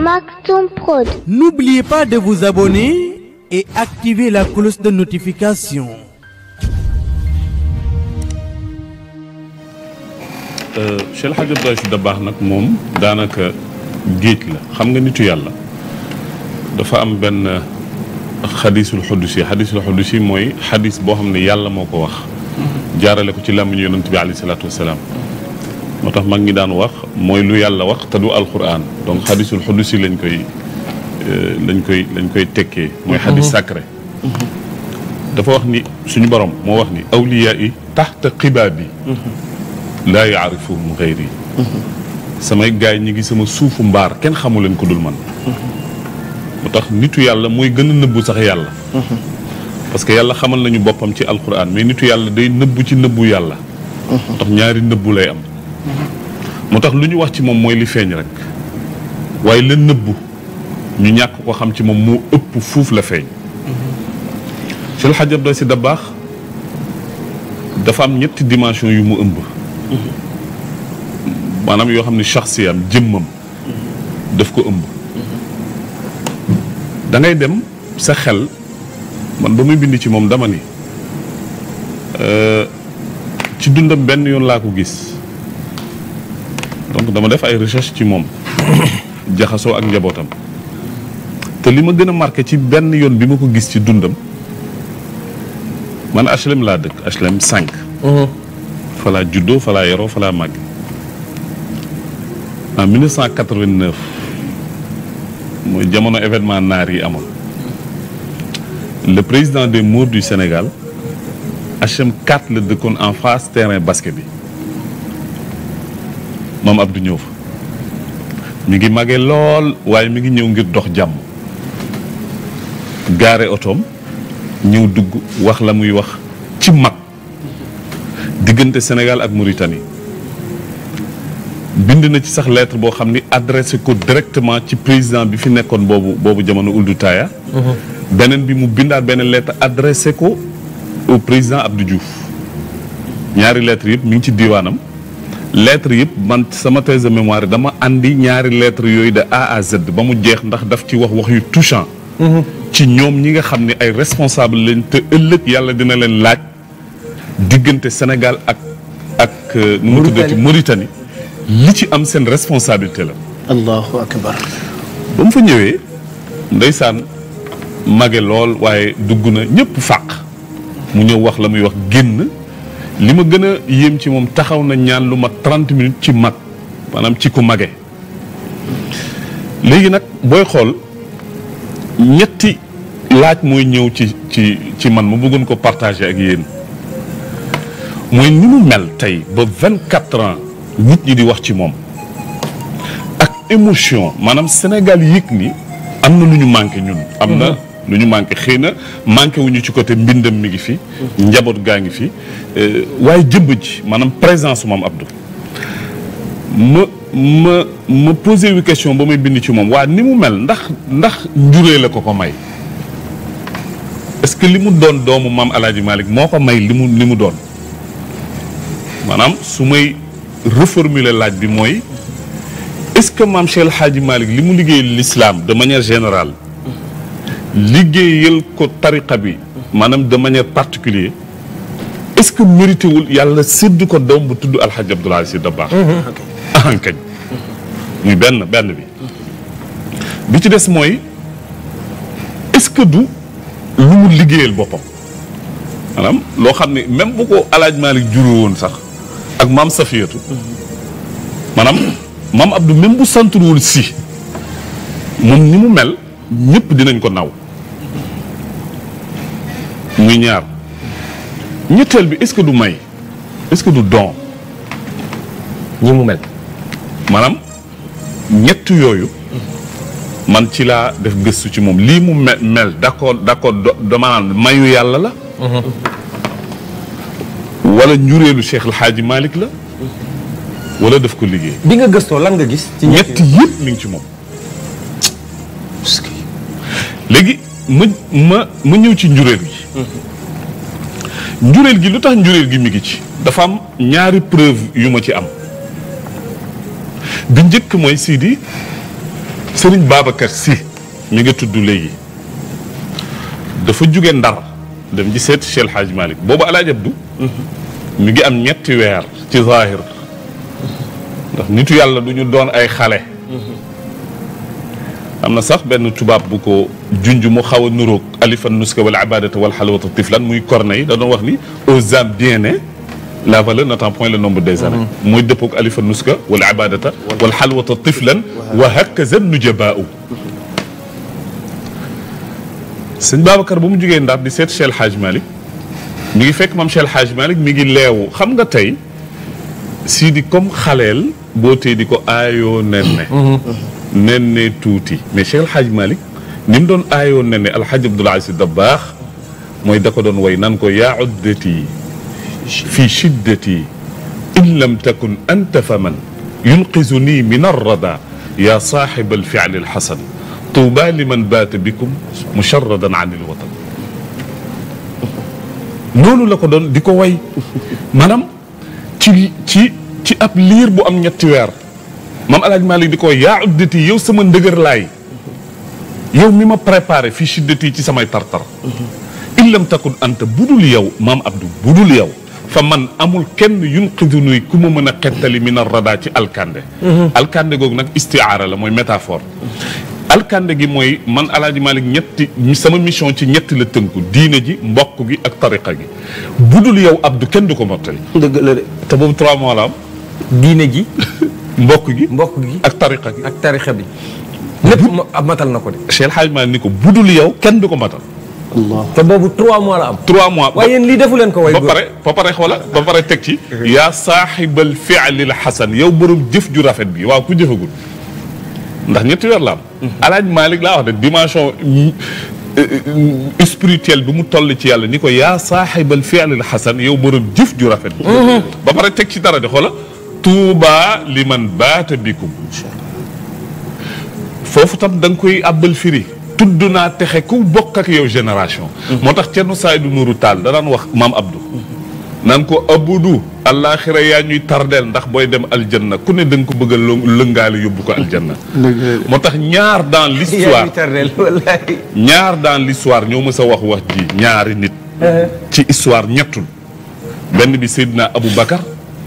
Maktoum Prod. N'oubliez pas de vous abonner et activer la cloche de notification. Cheikh El Hadj Abdoulaye Sy Dabakh nag moom daanaka géej la xam nga nitu yàlla dafa am benn xadisul xudusi xadisul xudusi mooy xadis boo xam ne yàlla moo ko wax jaarale ko ci làmmiñu yonent bi alayhi salaatu wasalaam moo tax mag ñi daan wax mooy lu yàlla wax te du alquran donc xadisul xudusi lañ koy lañ koy lañ koy tekkee mooy xadis sacré dafa wax ni suñu borom moo wax ni awliyaa yi taxta xibaab yi laa yaarifuhum xayri samay gaay ñi ngi sama suufu mbaar kenn xamu leen ko dul man moo tax nitu yàlla mooy gën a nëbbu sax yàlla parce que yàlla xamal nañu boppam ci alquran mais nitu yàlla day nëbbu ci nëbbu yàlla moo tax ñaari nëbbu lay am moo tax lu ñu wax ci moom mooy li feeñ rek waaye la nëbbu ñu ñàkk ko xam ci moom moo ëpp fuuf la feeñ Cheikh El Hadj Abdoulaye Sy Dabakh dafa am ñetti dimension yu mu ëmb maanaam yoo xam ne shaxsiyam jëmmam daf ko ëmb da ngay dem sa xel man ba muy bind ci moom dama ni ci dundam benn yoon laa ko gis donc dama def ay recherche ci moom jaxasoo ak njabootam te li ma gën a marqué ci benn yoon bi ma ko gis ci dundam man HLM laa dëkk HLM 5 fa laa juddoo fa laa yaroo fa laa màgg en 1989 mooy jamono événement naar yi amoon le président des Maures du Sénégal HLM 4 la dëkkoon en face terrain basket bi moom Abdou ñëw fa mi ngi màggee lool waaye mi ngi ñëw ngir dox jàmm gaare otoom ñëw dugg wax la muy wax ci mag diggante Sénégal ak Mauritanie bind na ci sax lettre boo xam ni adressé ko directement ci président bi fi nekkoon boobu boobu jamono Ould Taya beneen bi mu bindaat beneen lettre adressé ko au président Abdou Diouf ñaari lettres yëpp mi ngi ci diiwaanam lettres yëpp man sama thèse de mémoire dama andi ñaari lettres yooyu de A à Z ba mu jeex ndax daf ci wax wax yu touchant ci ñoom ñi nga xam ne ay responsable lañ te ëllëg yàlla dina leen laaj diggante Sénégal ak ak nu mu tuddati Mauritanie li ci am seen responsabilité la allahu akbar ba mu fa ñëwee ndeysaan mage lool waaye dugg na ñëpp fàq mu ñëw wax la muy wax génn li ma gën a yéem ci moom taxaw na ñaan lu ma trente minutes ci mag maanaam ci ku mage léegi nag booy xool ñetti laaj mooy ñëw ci ci ci man ma bëggoon ko partager ak yéen mooy ni mu mel tey ba vingt quatre ans nit ñi di wax ci moom ak émotion maanaam Sénégal yëg ni am na lu ñu manqué ñun am na lu ñu manqué xëy na manqué wuñu ci côté mbindam mi ngi fi njaboot gaa ngi fi waaye jëmb ji maanaam présence moom Abdou ma ma ma posé wu question ba may bind ci moom waa ni mu mel ndax ndax njuree la ko ko may est-ce que li mu doon doomu maam El Hadj Malick moo ko may li mu li mu doon maanaam su may reformuler laaj bi mooy est-ce que maam Cheikh El Hadj Malick li mu liggéeyal l'islam de manière générale liggéeyal ko tariqa bi maanaam de manière particulière est-ce que mérité wul yàlla sédd ko doom bu tudd Alhaji Abdoulaye Sy Dabakh ahankañ muy benn benn bi bi ci des mooy est-ce que du lu mu liggéeyal boppam maanaam loo xam ne même bu ko alaaj Malick juru woon sax ak maam Safiyatu maanaam maam Abdou même bu santuruwul si moom ni mu mel ñëpp dinañ ko naw muy ñaar ñetteel bi est-ce que du may est-ce que du don ñi mu mel maanaam ñett yooyu man ci laa def gëstu ci moom lii mu mel mel d'accord d'accord dama naan mayu yàlla la wala njureelu Cheikh El Hadji Malick la wala daf ko liggéey bi nga gëstoo lan nga gis ci ñett yëpp mi ngi ci moom léegi ma ma ma ñëw ci njureel gi njureel gi lu tax njureel gi mi ngi ci dafa am ñaari preuve yu ma ci am bi njëkk mooy Sidi Serigne Babacar Sy mi nga tudd léegi dafa jóge Ndar dem ci seet Cheikh El Hadj Malick boobu El Hadj Abdou mi ngi am ñetti weer ci zahir ndax nitu yàlla du ñu doon ay xale am na sax benn tubaab bu ko junj mu xaw a nuroog alifan nuska wala abadata wala xalawata tiflan muy Corneille da doon wax ni aux âmes bien nées la valeur n'attend point le nombre des années mooy dëppoog alifa nuska wala abadata wala xalwata tiflan wa hakaza nujabaau sëñ Babacar ba mu jógee Ndar di seet Cheikh El Hadj Malick mi ngi fekk maam Cheikh El Hadj Malick mi ngi leewu xam nga tey sii di comme xaleel boo tee di ko aayoo nenne nenne tuuti mais Cheikh El Hadj Malick ni mu doon aayoo nenne Alhaji Abdoul Aziz Dabakh mooy da ko doon way nan ko yaa uddati fi shiddati in lam takun anta fa man yunqizuni min arrada yaa saaxiba alfiali alxasan tuuba liman baata bikum musharradan an ilwatan noonu la ko doon di ko way maanaam ci ci ci ab liir bu am ñetti weer maam alaaj Malik di ko yaa uddati yow sama ndëgër laay yow mi ma préparé fi shiddati ci samay tartar in lam takun anta budul yow maam Abdou budul yow fa man amul kenn yunqiduni ku ma mën a xettali min arrada ci alkande alkande googu nag istiaara la mooy métaphore alkande gi mooy man alaaji Malik ñetti sama mission ci ñetti la tënku diine ji mbokk gi ak tariqa gi budul yow Abdou kenn du ko mottali dëgg la de te boobu trois mois la am diine ji mbokk gi mbokk gi ak tariqa gi ak tarixa bi lépp ma- matal na ko de Cheikh El Hadj Malick ni ko budul yow kenn du ko matal te boobu trois mois la am trois mois waaye yéen lii defu leen ko way ba góor pare ba pare xoola ba pare teg ci yaa saaxibal fi'lil xasan yow borom jëf ju rafet bi waaw ku jëfagul ndax ñetti weer la am alaaj Malick laa wax de dimension spirituelle bi mu toll ci yàlla ni ko yaa saaxibal fi'lil xasan yow borom jëf ju rafet bi ba pare teg ci dara de xoola tuuba liman baata bikum foofu tam da nga koy àbbal firi tudd naa texe ku bokk ak yow génération moo tax Cerno Saydu Nuuru Taal da daan wax maam Abdou naan ko abudu àllaaxira yaa ñuy tardeel ndax booy dem aljanna ku ne da nga ko bëgg a lë- lëngaale yóbbu ko aljanna moo tax ñaar dans yaa l'histoire ngi tardeel wallahi ñaar dans l'histoire ñoo mës a wax wax ji ñaari nit ci histoire ñettul benn bi Seydina Abou Bakar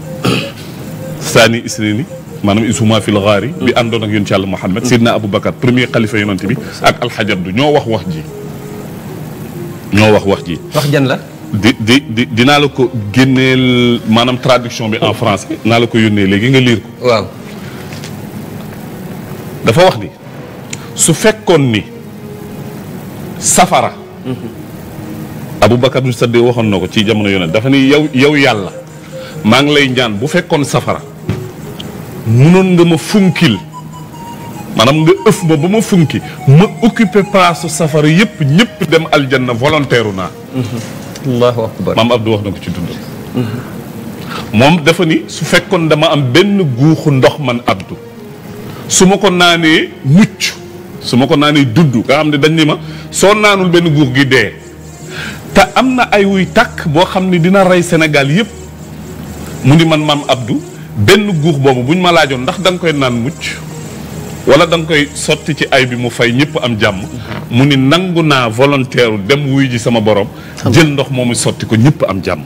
Sani Isnini maanaam isuma fil ghaari bi àndoon ak yonent Yàlla Muhammad Seydina Abou Bakar premier xalifa yonent bi ak Alxaji Abdu ñoo wax wax ji ñoo wax wax ji wax jan la di di di dinaa la ko génneel maanaam traduction bi en français naa la ko yónnee léegi nga liir ko waaw dafa wax ni su fekkoon ni safara Aboubacar du Sadde waxoon na ko ci jamono yonent dafa ni yow yow yàlla maa ngi lay ñaan bu fekkoon safara munoon nga ma funkil maanaam nga ëf ma ba ma funki ma occupé place su safara yëpp ñëpp dem aljanna volontaire naa allahu akbar maam Abdou wax na ko ci dund moom dafa ni su fekkoon dama am benn guuxu ndox man Abdou su ma ko naanee mucc su ma ko naanee dudd nga xam ne dañ ni ma soo naanul benn guux gi dee te am na ay wuy tàkk boo xam ne dina rey Sénégal yëpp mu ni man maam Abdou benn guux boobu buñ ma laajoon ndax da nga koy naan mucc wala da nga koy sotti ci ay bi mu fay ñëpp am jàmm mu ni nangu naa volontaire dem wuy ji sama borom jël ndox moomu sotti ko ñëpp am jàmm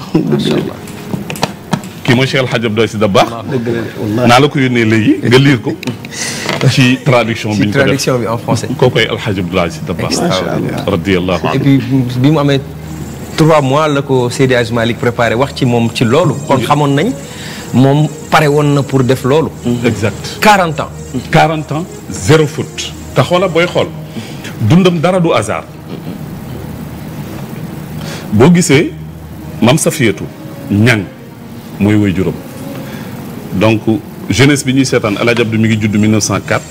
kii mooy Cheikh El Hadj Abdoulaye Sy Dabakh naa la ko yónnee léegi nga liir ko ci traduction bi ci ñu ko def traduction bi en français koo koy El Hadj Abdoulaye Sy Dabakh Extraordinaire. radiyallahu et anhu puis bi mu amee trois mois la ko Seydi Hadji Malick préparé wax ci moom ci loolu kon xamoon nañ moom pare woon na pour def loolu exact 40 ans 40 ans zéro faute te xoola booy xool dundam dara du hasard boo gisee mam Safiyatu ñang mooy woy juróom donc jeunesse bi ñuy seetaan El Hadj Abdou mi ngi judd 1904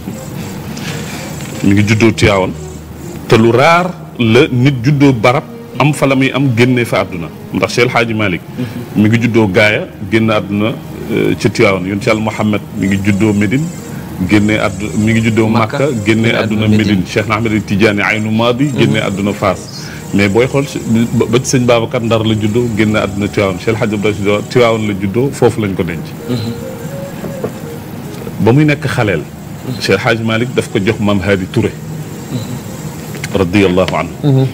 mi ngi juddoo Tivaouane te lu raar la nit juddoo barab am fa la muy am génnee fa àdduna ndax Cheikh El Hadji Malick mi ngi juddoo Gaaya génn àdduna euh, ca Tivaouane yonent Yàlla Muhammad mi ngi juddoo Médine génnee àdduna mi ngi juddoo Makka, Makka génnee génne àdduna àdduna Médine Cheikh na Ahmed Tidiane Aynu Maadi génnee àdduna Faas mais booy xool si- ba ba ci sëñ Babacar Ndar la juddoo génne àdduna Tivaouane Cheikh El Hadji Abdoulaye Sy Tivaouane la juddoo foofu lañ ko denc ba muy nekk xaleel Cheikh Hadj Malick daf ko jox maam Hadi Touré radiyallahu anhu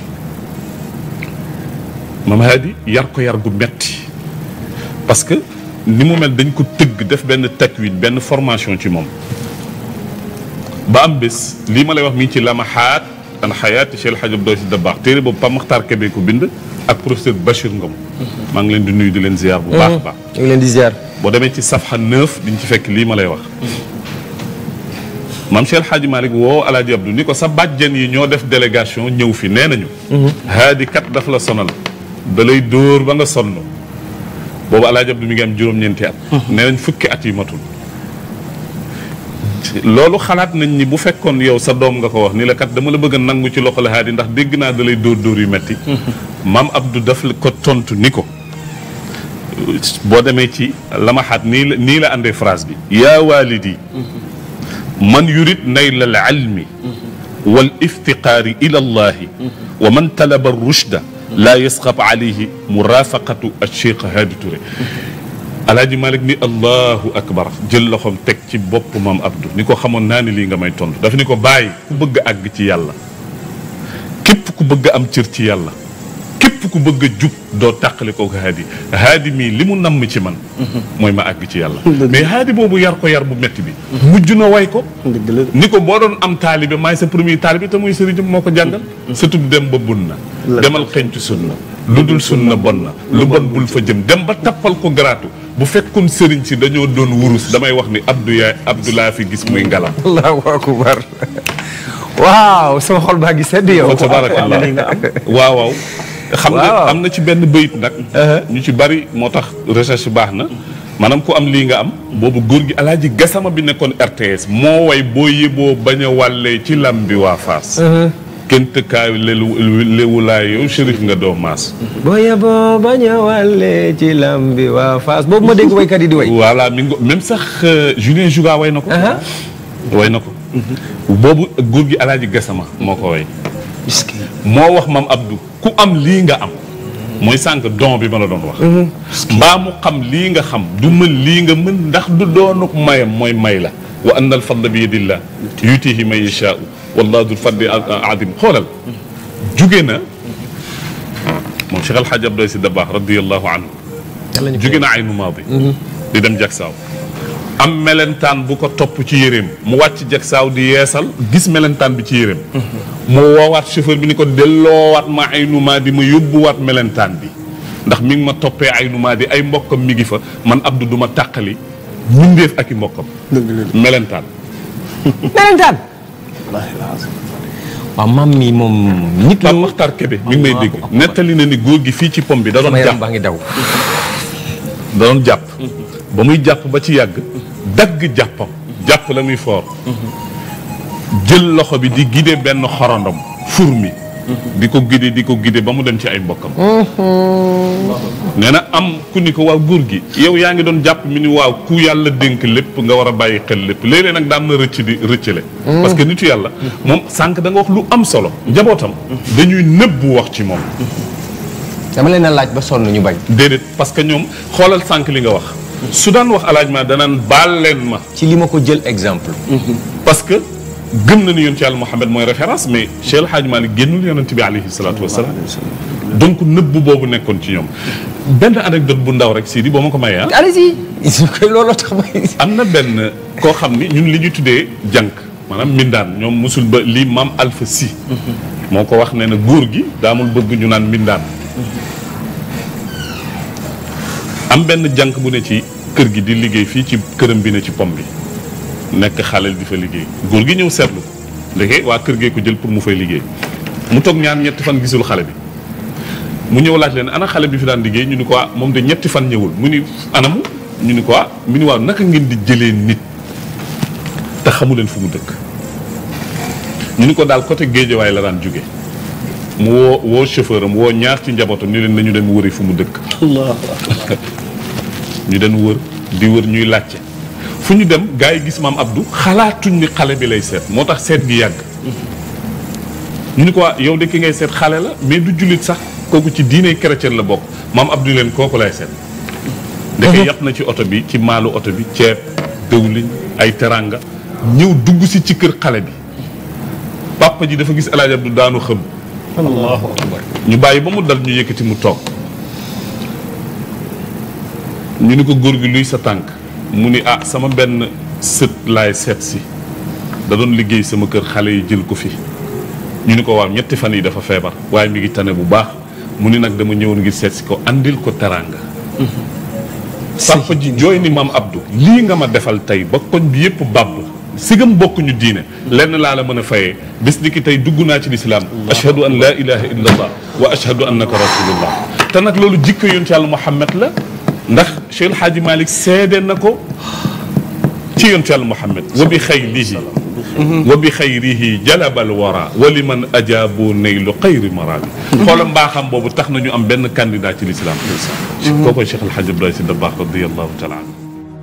maam Hadi yar ko yar gu metti parce que ni mu mel dañ ko tëgg def benn takwin benn formation ci moom ba am bés lii ma lay wax mi ngi ci lamaxaat an xayaati Cheikh Hadj Abdou Si Dabakh téere boobu Pape Makhtar Kébé ko bind ak professeur Bachir Ngom maa ngi leen di nuyu di leen ziar bu baax a baax ñu ngi leen di ziar. boo demee ci safxa neuf diñ ci fekk lii ma lay wax maam Cheikh Hadji Malick woo Alaaji Abdou ni ko sa bàjjen yi ñoo def délégation ñëw fi nee nañu haadi kat daf la sonal da lay dóor ba nga sonn boobu Alaaji Abdou mi ngi am juróom-ñeenti at nee nañ fukki at yi matul loolu xalaat nañ ni bu fekkoon yow sa doom nga ko wax ni la kat dama la bëgg a nangu ci loxo la haadi ndax dégg naa da lay dóor dóor yu metti maam Abdou daf la ko tontu ni ko boo demee ci lamaxaat nii la nii la àndee phrase bi yaa walidi man yurid nayla al ilmi wal iftiqaari ila allahi wa man talaba rushda laa yasxab alayhi murafaqatu alcheikh Hadi Touré alaaji Malick ni allahu akbar jël loxoom teg ci bopp maam Abdou ni ko xamoon naa ni lii nga may tontu daf ni ko bàyyi ku bëgg a àgg ci yàlla képp ku bëgg a am cër ci yàlla képp ku bëgg a jub doo tàqale ko haadi haadi mii li mu namm ci man mooy ma àgg ci yàlla mais haadi boobu yar ko yar bu metti bi mujj na way ko ni ko boo doon am taalibe maay sa premier taalibe te muy sëriñam moo ko jàngal surtout dem ba bun na demal xencu sunna lu dul sunna bon na lu bon bul fa jëm dem ba tappal ko garaatu bu fekkoon sëriñ si dañoo doon wurus damay wax ni abdou yaay abdou laa fi gis muy ngalam allahu akbar waaw sama xol baa ngi sedd yow. fa tabarakallah waaw waaw xam nga Waaw. am na ci benn bëyit nag ñu ci bari moo tax recherche baax na maanaam ku am lii nga am boobu góor gi alaaji gasama bi nekkoon RTS moo way boo yëboo bañ a wàllee ci lam bi waa Faas kenn tëkkaayu lelu léwulaay yow shérif nga doo maas boo yeboo bañ a wàlle ci lam bi waa Fass boobu ma dégg waykat yi di way. voilà mi ngi même sax euh, Julien Jouga way na ko Aha. way na ko boobu góor gi alaaji gasama moo ko way moo wax maam Abdou ku am lii nga am mooy sànq don bi ma la doon wax mbaa mu xam lii nga xam du mën lii nga mën ndax du doonuk mayam mooy may la wa anna al fadla bi yadillah yutihi man yashaau wallahu dul fadli adim xoolal jóge na moom Cheikh Alhaji Abdoulaye Sy Dabakh radiallahu anhu yàlla ñu jóge na aynu maadi di dem jagsaaw am melentaan bu ko topp ci yéreem mu wàcc jagsaaw di yeesal gis melentaan bi ci yéreem mu woowaat chauffeur bi ni ko delloowaat ma aynu maadi ma yóbbuwaat melentaan bi ndax mi ngi ma toppee aynu maadi ay mbokkam mi ngi fa man Abdou du ma tàqali mbindeef ak i mbokkam melentaan melentaan. waaw maam mi moom nit Pape ñu. Makhtar Kébé mi ngi may dégg nettali na ni góor gi fii ci pom bi da doon sama yaram jàpp baa ngi daw. da doon jàpp ba muy jàpp ba ci yàgg dagg jàppam jàpp la muy foor jël loxo bi di gide benn xorondom fur mi di ko gide di ko gide ba mu dem ci ay mbokkam nee na am ku ni ko waaw góor gi yow yaa ngi doon jàpp mi ni waaw ku yàlla dénk lépp nga war a bàyyi xel lépp léeg-léeg nag daan na rëcc di rëccale parce que nitu yàlla moom sànq da nga wax lu am solo njabootam dañuy nëbbu wax ci moom dama leen a laaj ba sonn ñu bañ. déedéet parce que ñoom xoolal sànq li nga wax su daan wax alaaj ma danaan baal leen ma ci li ma ko jël exemple. parce que gëm na ni yonent yàlla Muhammad mooy référence mais Cheikh El Hadj Malick génnul yonent bi alayhi salaatu wasalaam donc nëbb boobu nekkoon ci ñoom benn anecdote bu ndaw rek Sidi boo ma ko mayee ah allez-y. looloo tax may. am na benn koo xam ni ñun li ñu tuddee jànk maanaam mbindaan ñoom musul ba lii maam Alpha Si moo ko wax ne na góor gi daamul bëgg ñu naan mbindaan am benn jànk bu ne ci kër gi di liggéey fii ci këram bi ne ci pom bi nekk xaleel di fa liggéey góor gi ñëw seetlu ko ndeke waa kër gee ko jël pour mu fay liggéey mu toog ñaan ñetti fan gisul xale bi mu ñëw laaj leen ana xale bi fi daan liggéey ñu ni ko ah moom de ñetti fan ñëwul mu ni anamu ñu ni ko ah mu ni waaw naka ngeen di jëlee nit te xamu leen fu mu dëkk ñu ni ko daal côté géejawaay la daan jóge mu woo woo chauffeur am woo ñaar ci njabootam ni leen nañu dem wëri fu mu dëkk ñu dem wër di wër ñuy laajte fu ñu dem gars yi gis maam Abdou xalaatuñ ni xale bi lay seet moo tax seet gi yàgg ñu ni ko waa yow de ki ngay seet xale la mais du jullit sax kooku ci diine chrétien la bokk maam Abdou leen kooku lay seet ndeke yàpp na ci oto bi ci maalu oto bi ceeb dëwlin ay teranga ñëw dugg si ci kër xale bi papa ji dafa gis El Hadj Abdou daanu xëm allahu akbar ñu bàyyi ba mu dal ñu yëkkati mu toog ñu ni ko góor gi luy sa tànk mu ni ah sama benn sët laay seet si da doon liggéey sama kër xale yi jël ko fi ñu ni ko waaw ñetti fan yi dafa feebar waaye mi ngi tane bu baax mu ni nag dama ñëwoon ngir seet si ko andil ko teraanga papa ji jooy ni maam Abdou lii nga ma defal tey ba koñ bi yëpp bàbb sigam bokkuñu diine lenn laa la mën a fayee bés ni ki tey dugg naa ci lislaam ashhadu an laa ilaha illa allah wa ashhadu annaka rasulullah te nag loolu jikko yoon ci yàlla Muhammad la ndax Cheikh El Hadji Malick seede na ko ci yoon ci yàlla Muhammad wa bi xayrihi wa bi xayrihi jalabal wara wa liman ajaabu naylu xayri marabi xoola mbaaxam boobu tax na ñu am benn candidat ci lislaam kookoy Cheikh El Hadji Abdoulaye Sy Dabakh radiallahu taala anhu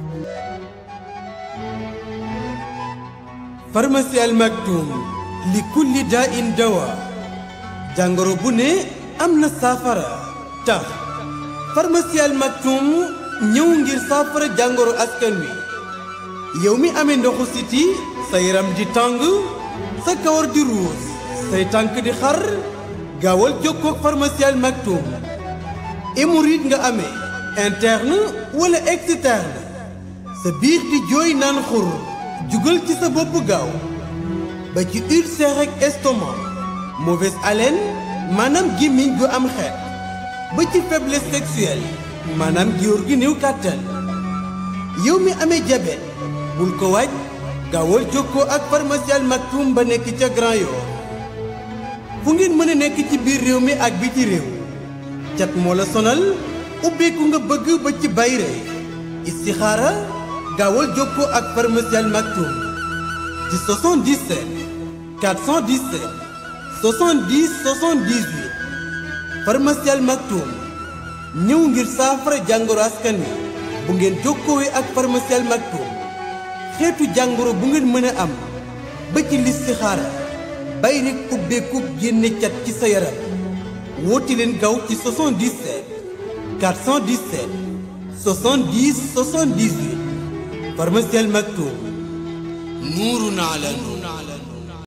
pharmacie Al Maktoum li kulli daa in dawa jàngoro bu ne am na saafara tax pharmacie Al Maktoum ñëw ngir saafara jàngoro askan wi yow mi amee ndoxu siti sa yaram di tàng sa kawar di ruus say tànk di xar gaawal jokkoo ak pharmacie Al Maktoum hémorroïde nga amee interne wala externe sa biir di jooy naan xur jugal ci sa bopp gaaw ba ci ulcère ak estomac mauvaise haleine maanaam gémmiñ gu am xeet ba ci faiblesse sexuelle maanaam góor gi néew kàttan yow mi amee diabète bul ko waaj gaawal jokkoo ak pharmacie Al Maktoum ba nekk ca Grand Yoff fu ngeen mën a nekk ci biir réew mi ak biti réew cat moo la sonal ubbeeku nga bëgg ba ci bayre istixaara gaawal jokkoo ak pharmacie Al Maktoum ci 77 417 70 78 pharmacie Al Maktoum ñëw ngir saafara jàngoro askan wi bu ngeen jokkoowee ak pharmacie Al Maktoum xeetu jàngoro bu ngeen mën a am ba ci listixaara bay rek ubbeeku génne cat ci sa yaram woote leen gaaw ci 77 417 70 78 pharmacie Al Maktoum nuurun ala nuur